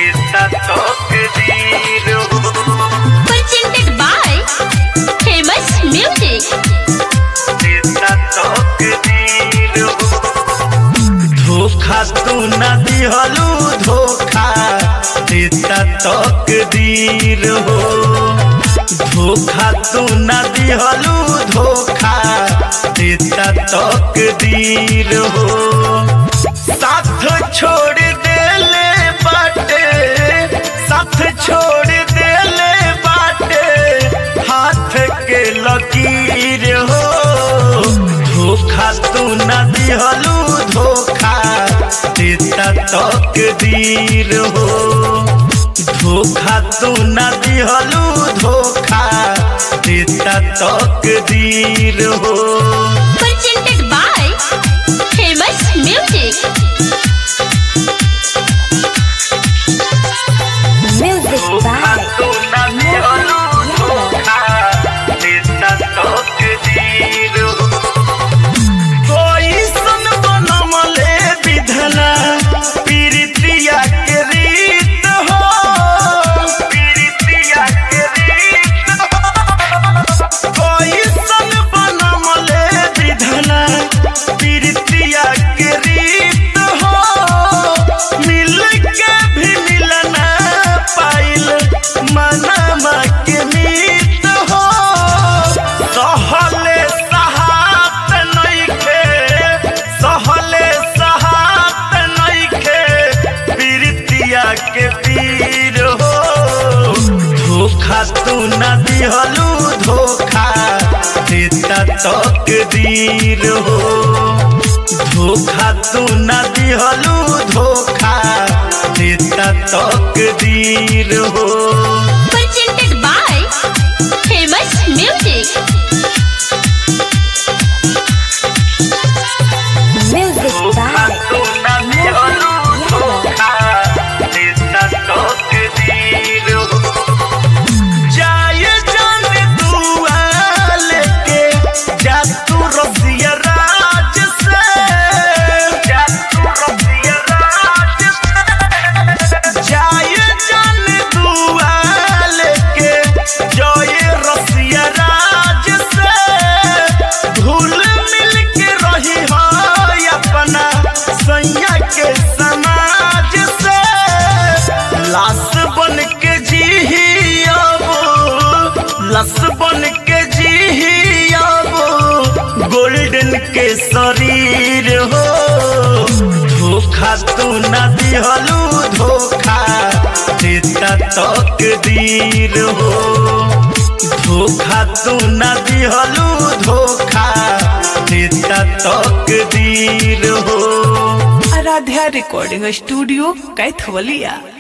देता तकदीर हो presented by Famous Music. देता तकदीर हो धोखा तू न दिहलू धोखा देता तकदीर हो धोखा तू न दिहलू धोखा देता तकदीर हो साथ छोड़ देले बाटे साथ छोड़ देले बाटे हाथ के लकीर हो धोखा तू न दिहलू धोखा देता तकदीर हो धोखा तू न दिहलू धोखा देता तकदीर हो Presented by Famous Music. Music धोखा by तू न दिहलू धोखा देता तकदीर हो कोई सन बनमले विधना पीरितिया के रीत हो पीरितिया के रीत हो कोई सन बनमले विधना पीरितिया के रीत हो मिल के भी मिलना पाइल मनमा के मीत हो सहले सहात नइखे सहले सहात नइखे पीरितिया के पीर हो धोखा तू न दिहलू धोखा देता तकदीर हो धोखा तू न दिहलू धोखा देता तकदीर हो Presented by Famous Music. Music धोखा by तू न दिहलू धोखा देता तकदीर हो जाए जाने दुआ लेके जा तू रसिया राज से जा तू रसिया राज से जाए जाने दुआ लेके जोए रसिया राज से धूल मिल के रही हो अपना सैया के समाज से लाश बन के जी अब लस बन के जी अब गोल्डन के शरीर हो धोखा तू न दिहलू धोखा देता तकदीर हो धोखा तू न दिहलू धोखा देता तकदीर हो आराध्या रिकॉर्डिंग स्टूडियो कैथवलिया